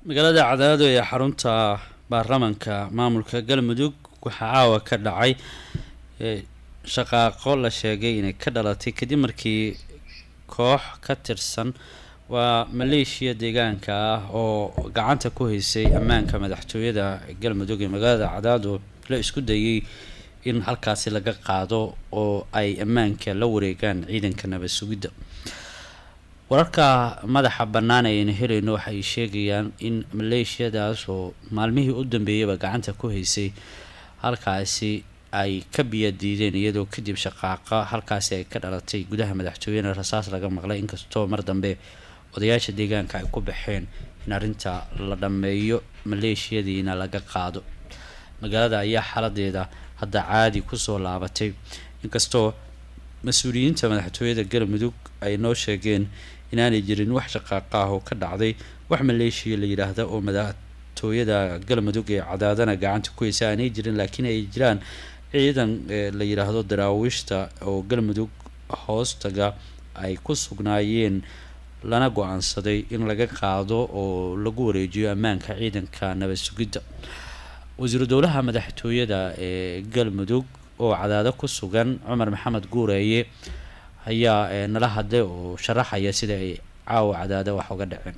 magaalada cadaado ee xarunta baarlamanka maamulka galmudug waxaa caawa ka dhacay shaqaaqo la sheegay inay ka dhalatay kadib markii koox ka tirsan waa maleeshiya deegaanka ah oo gacanta ku haysay ammaanka madaxtooyada galmudug ee magaalada cadaado la isku dayay in halkaasi laga qaado oo ay ammaanka la wareegaan ciidanka nabad sugidda wararka madaxa bannaan ayayna helayno waxay sheegayaan in maleeshiyadaas oo maalmihii u dambeeyaba gacanta ku haysay halkaasi ay ka biyadiideen iyadoo kadib shaqaaqa halkaasi ay ka dhalatay gudaha madaxtooyena rasaas laga maqlay inkastoo mar dambe odayaasha deegaanka ay ku baxeen in arrinta la dhammeeyo maleeshiyadiina laga qaado magaalada ayaa xaladeeda hadda caadi kusoo laabatay inkastoo mas-uuliyiinta madaxtooyada galmudug ay noo sheegeen inaanay jirin wax shaqaaqa ah oo ka dhacday wax maleeshiya la yidhaahda oo madaxtooyada galmudug ee cadaadana gacanta ku heysa aanay jirin laakiin ay jiraan ciidan la yidhaahdo daraawiishta oo galmudug hoostaga ay ku sugnaayeen lana go-aansaday in laga qaado oo lagu wareejiyo ammaanka ciidanka nabad sugidda wasiiru dowlaha madaxtooyada ee galmudug oo cadaado ku sugan cumar maxamed guureeye ayaa nala hadlay oo sharaxaya sida ay caawa cadaado wax uga dhaceen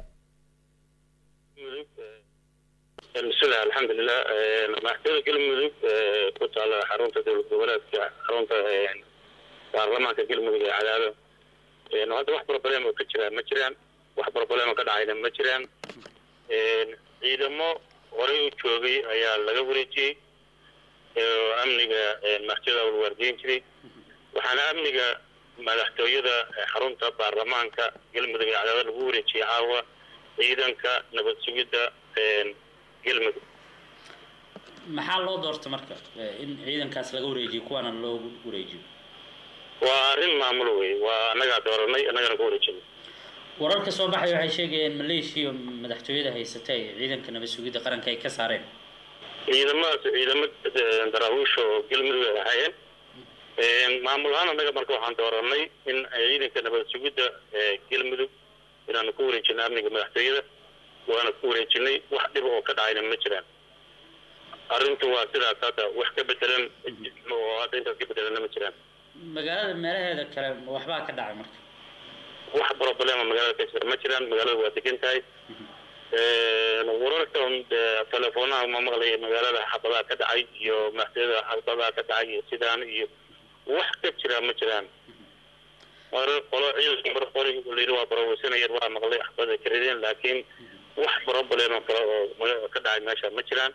bismillahi alxamdulilah madaxtooyada galmudug ku taala xarunta dowlad goboleedka xarunta baarlamaanka galmudug ee cadaado hadda wax broblem oo ka jiraa ma jiraan wax broblem oo ka dhacayna ma jiraan ciidamo horey u joogay ayaa laga wareejiyey oo amniga madaxtooyada walwaardiyin jiray waxaana amniga madaxtooyada xarunta baarlamaanka galmudug ee cadaado lagu wareejiyey caawa ciidanka nabad sugidda galmudug maxaa loo doorta marka in ciidankaas laga wareejiyo kuwaana loogu wareejiyo waa arrin maamulo wey waa annagaa dooranay annagana ka wareejinay wararka soo baxaya waxay sheegayeen maleeshiya madaxtooyada haysata ee ciidanka nabad sugidda qaranka ay ka saareen ciidamadaas ciidamo daraawiisha oo galmudug ay ahaayeen maamul ahaan annaga marka waxaan dooranay in ciidanka nabad sugidda galmudug inaanu ku wareejinay amniga madaxtooyada waana ku wareejinay wax dhib oo ka dhacayna ma jiraan arrintu waa sidaas hadda wax ka bedelan oo hadda intaas ka bedelanna ma jiraan magaalada meelaheeda kale waxbaa ka dhacay marka wax problema magaalada ka jira ma jiraan magaalada waa degan tahay wararka teleefoonaha ma maqlay magaalada xabadaha ka dhacay iyo madaxtooyada xabadaha ka dhacay iyo sidaan iyo wax ka jira ma jiraan qolo ciidanka qori layidhi waa baroweysanayeen waa maqlay xabada karideen laakiin wax problema kale oo ka dhacay meesha ma jiraan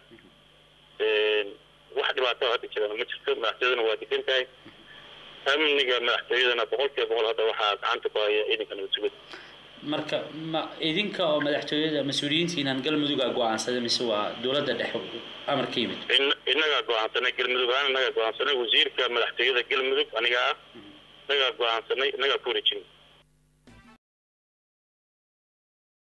wax dhibaato hadda jiraan ma jirto madaxtooyadana waa degan tahay amniga madaxtooyadana boqol kiiba boqol hadda waxaa gacanta ku haya ciidanka nabad sugid marka ma idinka oo madaxtooyada mas-uuliyiintiinaan galmuduga go-aansaday mise waa dowladda dhexe amar ka yimid innagaa go-aansanay galmudug ahaan innagaa go-aansanay wasiirka madaxtooyada galmudug aniga ah innagaa go-aansanay innagaa ku wareejinay